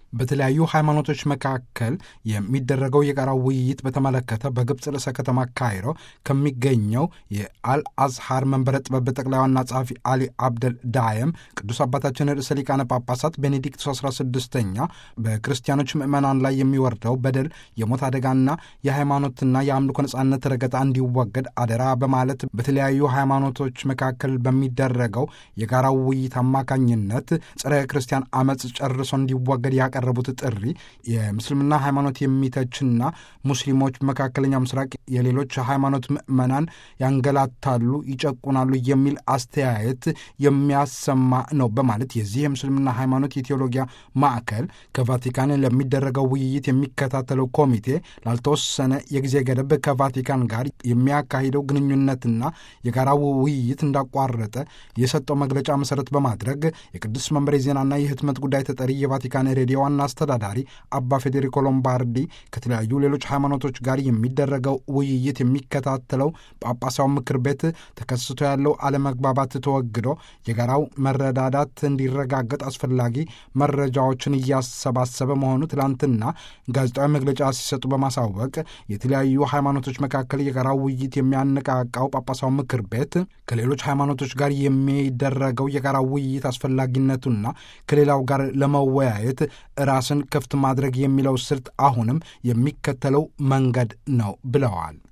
በተለያዩ ሃይማኖቶች መካከል የሚደረገው የጋራ ውይይት በተመለከተ በግብፅ ርዕሰ ከተማ ካይሮ ከሚገኘው የአልአዝሃር መንበረ ጥበብ ጠቅላይ ዋና ጸሐፊ አሊ አብደል ዳየም ቅዱስ አባታችን ርዕሰ ሊቃነ ጳጳሳት ቤኔዲክቱ 16ኛ በክርስቲያኖች ምዕመናን ላይ የሚወርደው በደል፣ የሞት አደጋና የሃይማኖትና የአምልኮ ነጻነት ረገጣ እንዲወገድ አደራ በማለት በተለያዩ ሃይማኖቶች መካከል በሚደረገው የጋራ ውይይት አማካኝነት ጸረ ክርስቲያን አመፅ ጨርሶ እንዲወገድ ያቀረቡት ጥሪ የምስልምና ሃይማኖት የሚተችና ሙስሊሞች መካከለኛ ምስራቅ የሌሎች ሃይማኖት ምዕመናን ያንገላታሉ፣ ይጨቁናሉ የሚል አስተያየት የሚያሰማ ነው በማለት የዚህ የምስልምና ሃይማኖት የቴዎሎጊያ ማዕከል ከቫቲካን ለሚደረገው ውይይት የሚከታተለው ኮሚቴ ላልተወሰነ የጊዜ ገደብ ከቫቲካን ጋር የሚያካሂደው ግንኙነትና የጋራው ውይይት እንዳቋረጠ የሰጠው መግለጫ መሰረት በማድረግ የቅዱስ መንበር የዜናና የህትመት ጉዳይ ተጠሪ የቫቲካን ሬዲዮ ዋና አስተዳዳሪ አባ ፌዴሪኮ ሎምባርዲ ከተለያዩ ሌሎች ሃይማኖቶች ጋር የሚደረገው ውይይት የሚከታተለው ጳጳሳዊ ምክር ቤት ተከስቶ ያለው አለመግባባት ተወግዶ የጋራው መረዳዳት እንዲረጋገጥ አስፈላጊ መረጃዎችን እያሰባሰበ መሆኑ ትላንትና ጋዜጣዊ መግለጫ ሲሰጡ በማሳወቅ የተለያዩ ሃይማኖቶች መካከል የጋራው ውይይት የሚያነቃቃው ጳጳሳዊ ምክር ቤት ከሌሎች ሃይማኖቶች ጋር የሚደረገው የጋራ ውይይት አስፈላጊነቱና ከሌላው ጋር ለመወያየት ራስን ክፍት ማድረግ የሚለው ስልት አሁንም የሚከተለው መንገድ ነው ብለዋል።